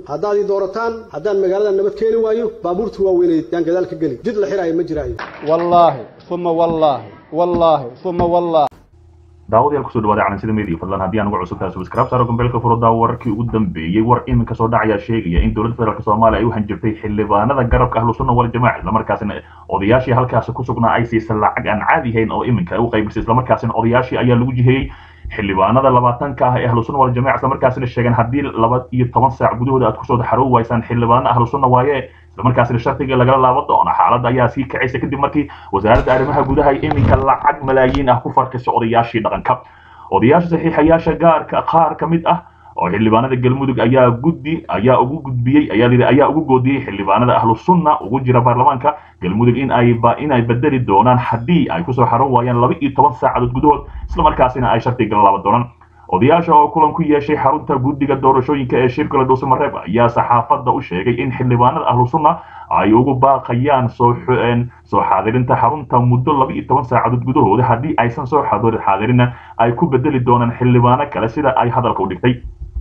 haddaad ii doorataan haddaan magaalada nabad keeni waayo baabuurta waaweyneed yaan gadaal ka geli jid la xiraayo ma jiraayo wallaahi uma wallaahi wallaahi uma wallaahi daawadayaal kusoo dhawaada calansida media fadlan haddii aan uga cusub tahay subscribe saaro gombeelka furo wararkii ugu dambeeyey war iminka soo dhacayaa sheegaya in dowladda federaalk soomaaliya ay u hanjirtay xildhibaanada garabka ahlu sunna wal jamaaca islamarkaasina odayaashii halkaasi ku sugnaa ay siisa lacag aan caadi ahayn oo iminka ay u qaybisay islamarkaasina odayaashii ayaa lagu jihiyey xildhibaanada labaatanka ah ee ahlu sunna wal jamaaca islamarkaasina sheegeen haddii laba iyo toban saac gudahooda aad kusoo xaroobi waysaan xildhibaana ahlu sunna waaye islamarkaasina shardiga lagala laaban doono xaaladda ayaa sii kacaysa kadib markii wasaaradda arrimaha gudaha ay iminka lacag malaayiin ah ku farkisay odayaashii dhaqanka odayaasha saxiixayaasha gaarka qaar ka mid ah oo xildhibaanada galmudug ayaa guddi ayaa ugu gudbiyey ayaa yidhi ayaa ugu goodiyey xildhibaanada ahlu sunna ugu jira baarlamaanka galmudug in ay in ay bedeli doonaan haddii ay kusoo xaroon waayaan laba iyo toban saacadood gudahood islamarkaasina ay shardiga la laaban doonaan odayaasha oo kulan ku yeeshay xarunta guddiga doorashooyinka ee shirkala dhuusamareeb ayaa saxaafadda u sheegay in xildhibaanada ahlu sunna ay ugu baaqayaan soo soo xaadirinta xarunta muddo laba iyo toban saacadood gudahooda haddii aysan soo xaadirinna ay ku bedeli doonaan xildhibaano kale sida ay hadalka u dhigtay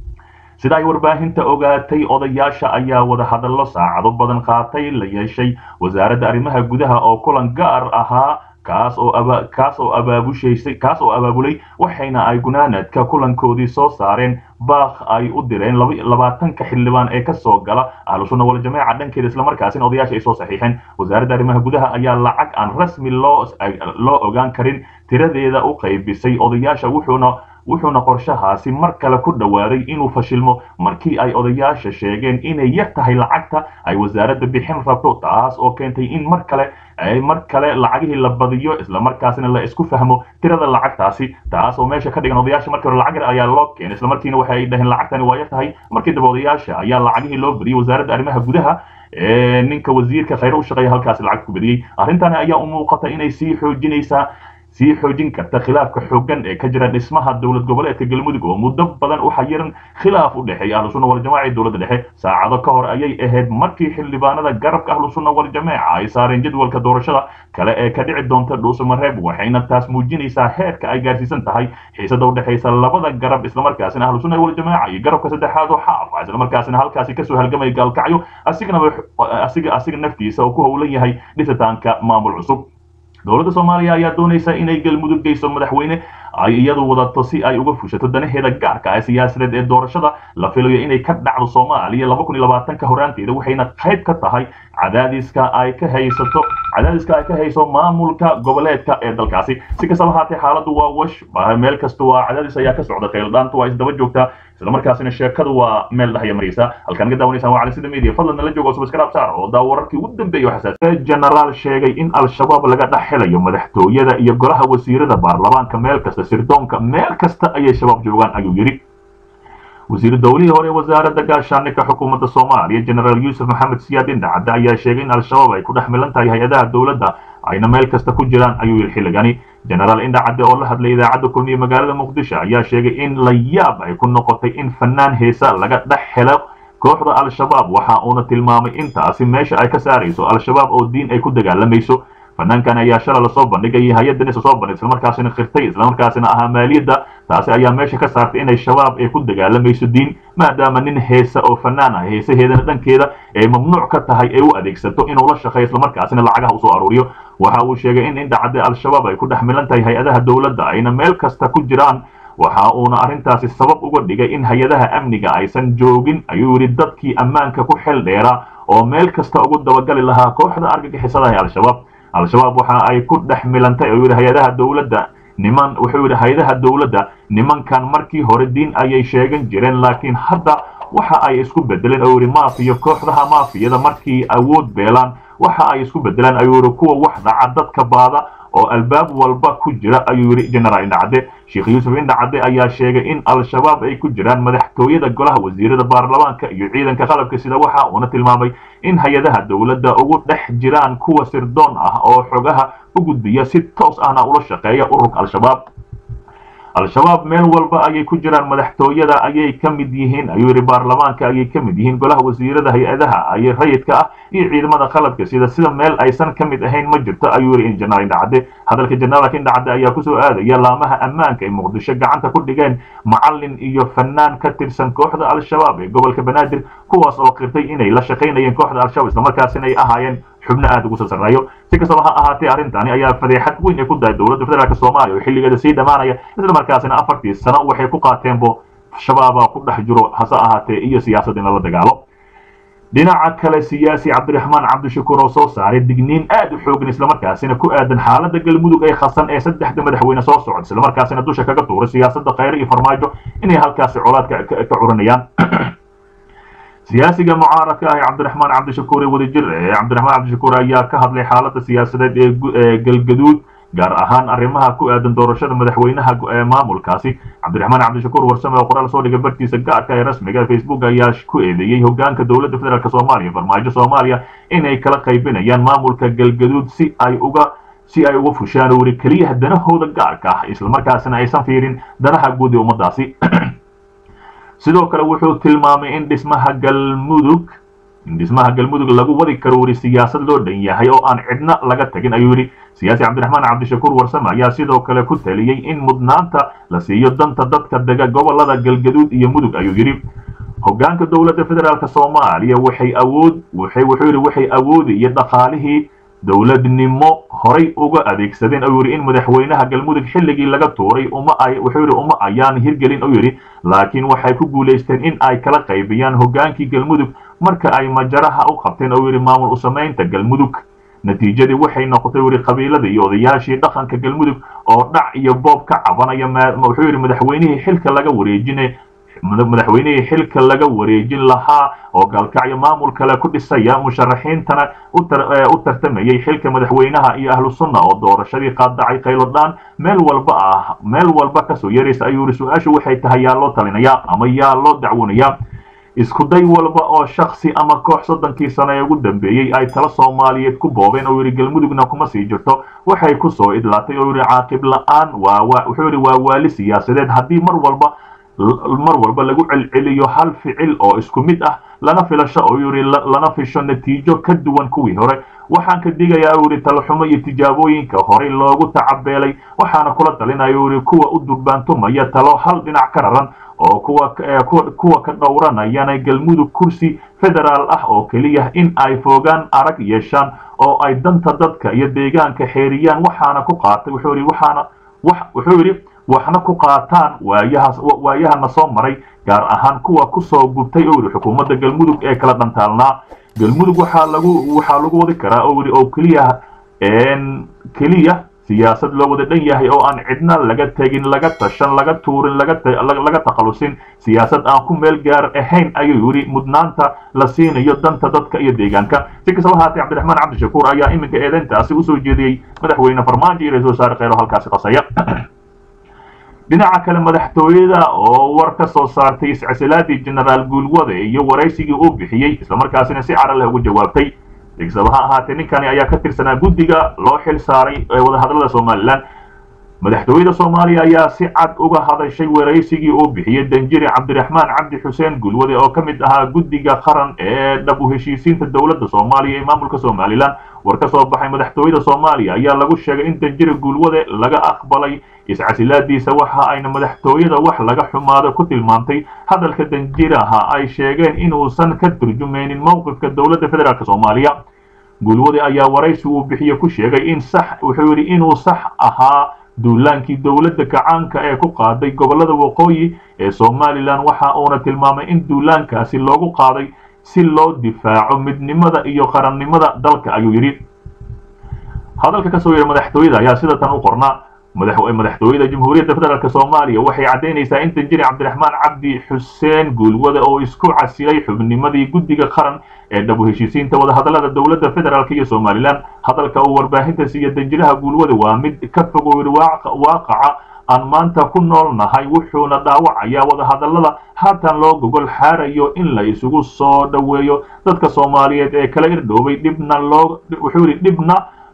sida ay warbaahinta ogaatay odayaasha ayaa wada hadallo saacado badan qaatay la yeeshay wasaaradda arrimaha gudaha oo kulan gaar ahaa kaas oo kaas oo abaabushaysay kaas oo abaabulay waxayna ay gunaanadka kulankoodii soo saareen baaq ay u direen labaatanka xildhibaan ee kasoo gala ahlu sunna wal jamaaca dhankeeda islamarkaasina odayaasha ay soo saxiixeen wasaaradda arrimaha gudaha ayaa lacag aan rasmi loo loo ogaan karin tiradeeda u qaybisay odayaasha wuxuuna wuxuuna qorshahaasi mar kale ku dhowaaday inuu fashilmo markii ay odayaasha sheegeen inay yar tahay lacagta ay wasaaradda bixin rabto taas oo keentay in mar kale mar kale lacagihii la badiyo islamarkaasina la isku fahmo tirada lacagtaasi taas oo meesha ka dhigan odayaasha markii hore lacag yar ayaa loo keenay islamarkiina waxa ay dhaheen lacagtani waa yar tahay markii dambe odayaasha ayaa lacagihii loo badiyey wasaaradda arrimaha gudaha ee ninka wasiirka khayre u shaqeeya halkaasi lacag ku badiyey arrintani ayaa u muuqata inay sii xoojinaysaa sii xoojin karta khilaafka xooggan ee ka jira dhismaha dowlad goboleedka galmudug oo muddo badan u xayiran khilaaf u dhexeeya ahlu sunna wal jamaaca iyo dowladda dhexe saacado ka hor ayay ahayd markii xildhibaanada garabka ahlu sunna wal jamaaca ay saareen jadwalka doorashada kale ee ka dhici doonta dhuusamareeb waxayna taas muujinaysaa heerka ay gaarsiisan tahay xiisada u dhexaysa labada garab islamarkaasina ahlu sunna wal jamaaca iyo garabka saddexaad oo xaaf islamarkaasina halkaasi kasoo halgamay gaalkacyo asigana asiga asiga naftiisa oo ku howlan yahay dhisitaanka maamul cusub dowladda soomaaliya ayaa doonaysa inay galmudug geyso madaxweyne ay iyadu wadato si ay uga fushato danaheeda gaarka ah siyaasadeed ee doorashada la filayo inay ka dhacdo soomaaliya laba kun iyo labaatanka horaanteeda waxayna qayb ka tahay cadaadiska ay ka haysato cadaadiska ay ka hayso maamulka goboleedka ee dalkaasi si kastaba haatee xaaladdu waa wash meel kasta waa cadaadis ayaa ka socda khayldhaantu waa isdaba joogtaa islamarkaasina sheekadu waa meel dhahya maraysa halkaan ka daawanaysaan waa calisida media fadlan nala joogo subscribe saar oo daa wararkii ugu dambeeyay xasaas generaal sheegay in al-shabaab laga dhex helayo madaxtooyada iyo golaha wasiirada baarlamaanka meel kasta sirdoonka meel kasta ayay shabaab joogaan ayuu yidhi wasiiru dowlihii hore wasaaradda gaashaandhigka xukuumadda soomaaliya generaal yuusuf maxamed siyaad indhacadde ayaa sheegay in al-shabaab ay ku dhex milan tahay hay-adaha dowladda ayna meel kasta ku jiraan ayuu yidhi xilligani generaal indhacadde oo la hadlay idaacadda kulmiye magaalada muqdisho ayaa sheegay in la yaab ay ku noqotay in fanaan heesa laga dhex helo kooxda al-shabaab waxa uuna tilmaamay intaasi meesha ay ka saarayso al-shabaab oo diin ay ku dagaalamayso fanaankan ayaa shala lasoo bandhigay hay-addan isa soo bandhig islamarkaasina khirtay islamarkaasina ahaa maaliyadda taasi ayaa meesha ka saartay inay shabaab ay ku dagaalamayso diin maadaama nin heesa oo fanaan ah heesaheedana dhankeeda ay mamnuuc ka tahay ay u adeegsato inuu la shaqeeyo islamarkaasina lacagaha usoo aruuriyo waxa uu sheegay in indhacadde al-shabaab ay ku dhex milan tahay hay-adaha dowladda ayna meel kasta ku jiraan waxa uuna arrintaasi sabab uga dhigay in hay-adaha amniga aysan joogin ayuu yidhi dadkii ammaanka ku xel dheeraa oo meel kasta ugu dabagali lahaa kooxda argagixisada ee al-shabaab al-shabaab waxa ay ku dhex milantay ayuu yidhi hay-adaha dowladda niman wuxuu yidhi hay-adaha dowladda nimankan markii hore diin ayay sheegan jireen laakiin hadda waxa ay isku bedeleen oo yidhi maafiyo kooxdaha maafiyada markii awood beelaan waxa ay isku bedelaan ayuu yidhi kuwa wax dhaca dadka baada oo albaab walba ku jira ayuu yidhi generaal indhacadde sheekh yuusuf indhacadde ayaa sheegay in al-shabaab ay ku jiraan madaxtooyada golaha wasiirada baarlamaanka iyo ciidanka qalabka sida waxa uuna tilmaamay in hay-adaha dowladda ugu dhex jiraan kuwa sirdoon ah oo xogaha u gudbiya si toos ahna ula shaqeeya ururka al-shabaab al-shabaab meel walba ayay ku jiraan madaxtooyada ayay ka mid yihiin ayuu yidhi baarlamaanka ayay ka mid yihiin golaha wasiirada hay-adaha ayay rayidka ah iyo ciidamada qalabka sida sida meel aysan ka mid ahayn ma jirto ayuu yidhi injanaal indhacade hadalka janaalka indhacade ayaa kusoo aadaya laamaha ammaanka ee muqdisho gacanta ku dhigeen macalin iyo fanaan ka tirsan kooxda al-shabaab ee gobolka banaadir kuwaas oo qirtay inay la shaqaynayeen kooxda al-shabaab islamarkaasina ay ahaayeen xubno aada ugu sarsareeyo si kastaba ha ahaatee arrintani ayaa fadeexad weyn ay ku dahay dowladda federaalk soomaaliya oo xilligeeda sii dhammaanaya islamarkaasina afartii sano waxay ku qaateenbo shabaaba ku dhex jiro hase ahaatee iyo siyaasad in lala dagaalo dhinaca kale siyaasi cabdiraxmaan cabdishakuur oo soo saaray digniin aad u xoogan islamarkaasina ku aadan xaaladda galmudug ee khasan ee saddexda madaxweyne soo socda islamarkaasina dusha kaga tuuray siyaasadda khayre iyo farmaajo inay halkaasi colaad ka curanayaan siyaasiga mucaaradka ah ee cabdiraxmaan cabdishakuur ee wadajir ee cabdiraxmaan cabdishakuur ayaa ka hadlay xaaladda siyaasadeed ee galgaduud gaar ahaan arrimaha ku aadan doorashada madaxweynaha ee maamulkaasi cabdiraxmaan cabdishakuur warsame oo qoraal soo dhigay bartiisa gaarka ee rasmiga facebook ayaa ku eedeeyey hogaanka dowladda federaalk soomaaliya farmaajo soomaaliya inay kala qaybinayaan maamulka galgaduud si ay uga si ay uga fushaan weli keliyaha danahooda gaarka ah islamarkaasina aysan fiirin danaha guud ee ummadaasi sidoo kale wuxuu tilmaamay in dhismaha galmudug in dhismaha galmudug lagu wadi karo weli siyaasad loo dhan yahay oo aan cidna laga tagin ayuu yidhi siyaasi cabdiraxmaan cabdishakuur warsame ayaa sidoo kale ku taliyey in mudnaanta la siiyo danta dadka dega gobolada galgaduud iyo mudug ayuu yidhi hogaanka dowladda federaalk soomaaliya waxay awood waxay wuxuu yidhi waxay awoodi iyo dhaqaalihii dowladnimo horay uga adeegsadeen ayuu yidhi in madaxweynaha galmudug xilligii laga tuuray uma ay wuxuu yidhi uma ayaan hirgelin ayuu yidhi laakiin waxay ku guulaysteen in ay kala qaybiyaan hogaankii galmudug marka ay majaraha u qabteen oo yidhi maamul u samaynta galmudug natiijadii waxay noqotay weli qabiilada iyo odayaashii dhaqanka galmudug oo dhac iyo boob ka cabanaya wuxuu yidhi madaxweynihii xilka laga wareejinay madaxweynihii xilka laga wareejin lahaa oo gaalkacyo maamul kale ku dhisaya musharaxiintana u tartamayay xilka madaxweynaha iyo ahlu sunna oo doorashadii qaadacay kaylodhaan meel walba ah meel walba kasoo yaraysa ayuu yidhi su-aashu waxay tahay yaa loo talinayaa ama yaa loo dacwonayaa isku day walba oo shaksi ama koox soddonkii sano ee ugu dambeeyey ay tala soomaaliyeed ku boobeen oo yidhi galmudugna kuma sii jirto waxay ku soo idlaatay oo yidhi caaqib la-aan waa wuxuu yidhi waa waali siyaasadeed haddii mar walba mar walba lagu celceliyo hal ficil oo isku mid ah lana filasho oo yidhi lana fisho natiijo ka duwan kuwii hore waxaan ka digayaa uu yidhi talaxumo iyo tijaabooyinka horey loogu tacabeelay waxaana kula talinaya uu yidhi kuwa u durbaantumaya talo hal dhinac ka raran oo kuwa kuwa ka dhowranayana galmudug kursi federaal ah oo keliya in ay foogaan arag yeeshaan oo ay danta dadka iyo deegaanka xeeriyaan waxaana ku qaatay wuxuu yidhi waxaana wuxuu yidhi waxna ku qaataan waayaha waayahana soo maray gaar ahaan kuwa kusoo gubtay oo yidhi xukuumadda galmudug ee kala dhantaalnaa galmudug waxaa lagu waxaa lagu wadi karaa oo yidhi oo keliya keliya siyaasad loo wada dhan yahay oo aan cidna laga tegin laga tashan laga tuurin laga takhalusin siyaasad aan ku meel gaar ahayn ayuu yidhi mudnaanta la siinayo danta dadka iyo deegaanka si kastaba haatee cabdiraxmaan cabdishakuur ayaa iminka eedeyntaasi usoo jeediyey madaxweyne farmaajo iyo ra-isul wasaare kheyro halkaasi qasaya dhinaca kale madaxtooyada oo war ka soo saartay iscasilaadii genaraal guulwade iyo waraysigii uu bixiyey islamarkaasina si cara leh ugu jawaabtay degsaba ha ahaatee ninkani ayaa ka tirsanaa guddiga loo xil saaray ee wadahadlada somalilan madaxtooyada soomaaliya ayaa si cad uga hadashay waraysigii uu bixiyey danjiri cabdiraxmaan cabdi xuseen gulwade oo ka mid ahaa guddiga qaran ee dhab u heshiisiinta dowladda soomaaliya ee maamulka somalilan war ka soo baxay madaxtooyada soomaaliya ayaa lagu sheegay in danjiri gulwade laga aqbalay iscasilaadiisa waxa ayna madaxtooyada wax laga xumaado ku tilmaamtay hadalka danjiraha ay sheegeen inuusan ka turjumaynin mowqifka dowladda federaalk soomaaliya gulwade ayaa waraysi uu bixiye ku sheegay in sax wuxuu yidhi inuu sax ahaa duulaankii dowladda kacaanka ee ku qaaday gobollada waqooyi ee somalilan waxa uuna tilmaamay in duulaankaasi loogu qaaday si loo difaaco midnimada iyo qarannimada dalka ayuu yidhi hadalka kasoo yeehay madaxtooyada ayaa sida tan u qornaa madaxtooyada jamhuuriyadda federaalk soomaaliya waxay caddaynaysaa in danjiri cabdiraxmaan cabdi xuseen guulwade oo isku casilay xubnimadii guddiga qaran ee dhab u heshiisiinta wadahadallada dowladda federaalk iyo somalilan hadalka uu warbaahinta siiya danjiraha guulwade waa mid ka fogow waaqaca aan maanta ku nool nahay wuxuuna dhaawacayaa wadahadallada haatan loo gogol xaarayo in la isugu soo dhoweeyo dadka soomaaliyeed ee kala irdhoobay dhibna loo wuxuu yidhi dhibna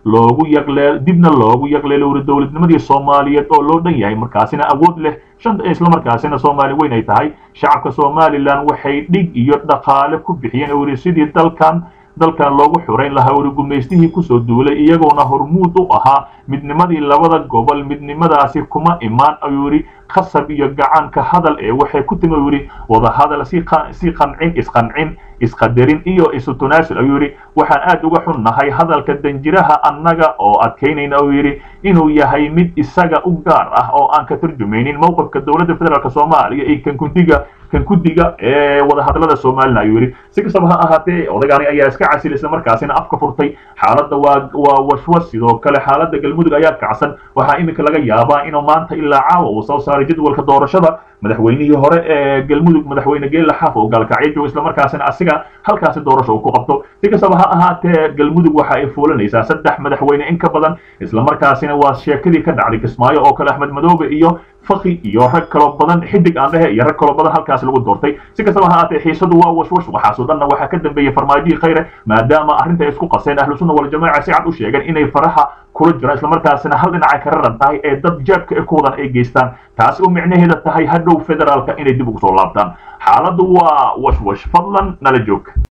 loogu yaqleel dibna loogu yaqleelo wuri dowladnimadii soomaaliyeed oo loo dhan yahay markaasina awood leh shan islamarkaasina soomaali weyn ay tahay shacabka somalilan waxay dhig iyo dhaqaale ku bixiyeen oo wuri sidii dalkan dalkan loogu xurayn lahaa wuri gumaystihii kusoo duulay iyagoona hormuud u ahaa midnimadii labada gobol midnimadaasi kuma imaan ayuu yidhi khasab iyo gacanka hadal ee waxay ku timi yidhi wadahadal si qancin isqancin isqadarin iyo isu tunaasul ayuu yidhi waxaan aad uga xunnahay hadalka danjiraha annaga oo adkaynayna uu yidhi inuu yahay mid isaga u gaar ah oo aan ka turjumaynin mowqifka dowladda federaalk soomaaliya iyo kan kuntiga kan guddiga ee wadahadlada somalilan ayuu yidhi si kastaba ha ahaatee odagaani ayaa iska casil isla markaasina afka furtay xaaladda waa waa washwas sidoo kale xaaladda galmudug ayaa kacsan waxaa iminka laga yaabaa inuu maanta ilaa caawa uu soo saaray jadwalka doorashada madaxweynihii hore ee galmudug madaxweyne geela xaaf oo gaalkacyo jooga islamarkaasina asiga halkaasi doorasho uu ku qabto si kastaba ha ahaatee galmudug waxa ay fuulanaysaa saddex madaxweyne in ka badan islamarkaasina waa sheekadii ka dhacday kismaayo oo kale axmed madoobe iyo faki iyo rag kaloo badan xidig aan dhehe iyo rag kaloo badan halkaas lagu doortay si kastaba ha ahaatee xiisadu waa washwash waxaasoo dhanna waxaa ka dambeeyey farmaajihii khayre maadaama arrinta ay isku qaseen ahlu sunna waljamaaca si cad u sheegeen inay faraha kula jiraan islamarkaasina hal dhinacay ka raran tahay ee dad jeebka ee ku wadan ay geystaan taasi u micnaheeda tahay hadhow federaalka inay dib ugu soo laabtaan xaaladdu waa washwash fadlan nala joog